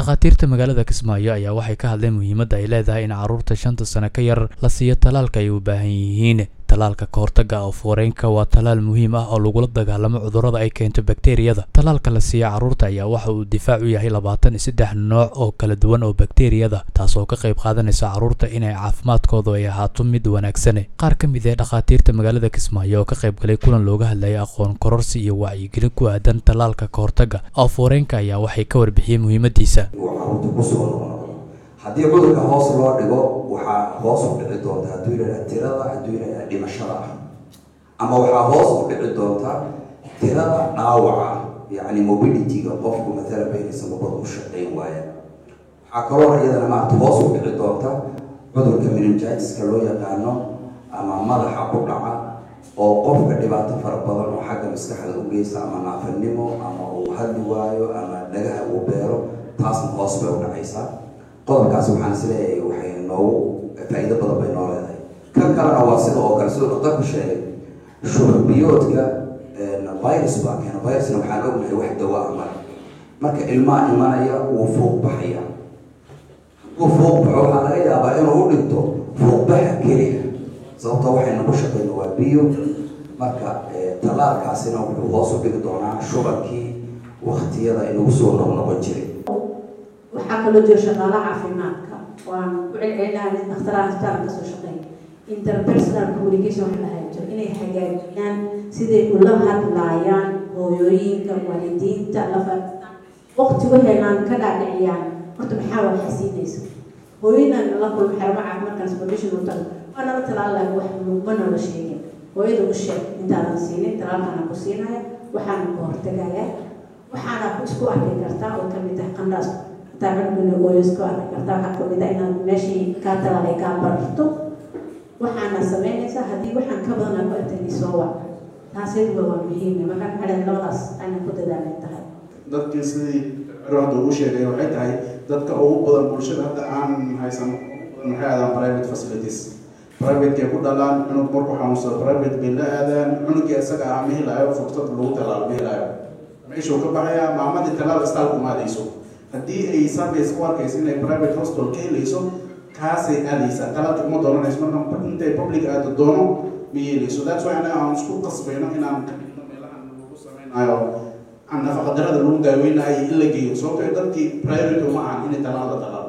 dhakhaatiirta magaalada kismaayo ayaa waxay ka hadleen muhiimadda ay leedahay in carruurta shanta sano ka yar la siiyo talaalka ay u baahan yihiin talaalka kahortaga oof-wareenka waa talaal muhiim ah oo lagula dagaalamo cudurrada ay keento bakteriyada talaalka la siiya carruurta ayaa waxa uu difaac u yahay labaatan iyo saddex nooc oo kala duwan oo bakteriyada taas oo ka qayb qaadanaysa carruurta inay caafimaadkoodu ay ahaato mid wanaagsane qaar ka mid ee dhakhaatiirta magaalada kismaayo oo ka qayb galay kulan looga hadlayay aqoon kororsi iyo wacyigelin ku aadan talaalka kahortaga oof-wareenka ayaa waxay ka warbixiyeen muhiimadiisa haddii cudurka hoos loo dhigo waxaa hoos u dhici doonta hadduu yidhahda tirada hadduu yidhahda dhimashada ah ama waxaa hoos u dhici doonta tirada dhaawaca yacni mobilityga qofku matala beynaysa mabada u shaqayn waaya waxaa kaloo iyadana maarata hoos u dhici doonta cudurka meningitiska loo yaqaano ama madaxa ku dhaca oo qofka dhibaato fara badan oo xagga maskaxda u geysta ama naafanimo ama uu hadli waayo ama dhagaha uu beero taasna hoos bay u dhacaysaa qodobkaas waxaan isleeyahay waxay noogu faa-iido badan bay noo leedahay kan kalena waa sida oo kale siduu dhaqtarku sheegay shuurbiyoodka virus baa keena virusna waxaan ognahay wax dawa ah male marka ilmaha imanaya wuu fuuq baxaya hadduu fuuq baxo waxaa laga yaabaa inuu u dhinto fuuqbaxa keliya sababtoo waxayna ku shaqeyno waa biyo marka talaalkaasina wuxuu hoos u dhigi doonaa shubankii waktiyada inagu soo noqnoqon jiray waxaa kaloo jira shaqaala caafimaadka waan ku celcelinaha dakhtaraha isbitaalka kasoo shaqeeya interpersonal communication wax lahaa jiro inay hagaajiyaan siday ula hadlaayaan hooyooyinka waalidiinta lafa waqti waxaynan ka dhaadhiciyaan horta maxaa waa xasiinaysa hooyadan la kulma xermo caafimaad transportation u tago waa nala talaalaha wax ma noola sheegin hooyada u sheeg intaadan siinin talaalkana ku siinaya waxaana ku hortagaya waxaana isku arki kartaa oo kamid ah qandhaas ooyisku arki kartaa waxaa kamid ah inaad meeshii kaa talaalay kaa bararto waxaana sameynaysaa haddii waxaan ka badan ku artani soo wac taasiduba waa muhiim markaa maxaa labadaas ayna ku dadaalay tahay dadkii sidii hadda ugu sheegay waxay tahay dadka ugu badan bulshada hadda aan haysan maxay aadaan private facilities privatekay ku dhalaan cunug markuu xanuunsado private bay la aadaan cunugii isaga ah ma helaayo fursad lagu talaalo ma helaayo meeshuu ka baxayaa maamadii talaal istaalku maadayso haddii ay service u arkayso inay private hospital ka helayso kaasay aadaysaa talaalka uma doonanayso marka intay public aado doono ma yeelayso that's why anaga aan isku qasbayno inaan ka dhigno meelahan lagu samaynayo nafaqadarada lagu daaweynayo in la geeyo sababtoo dadkii priority uma ahan inay talaal la talaalo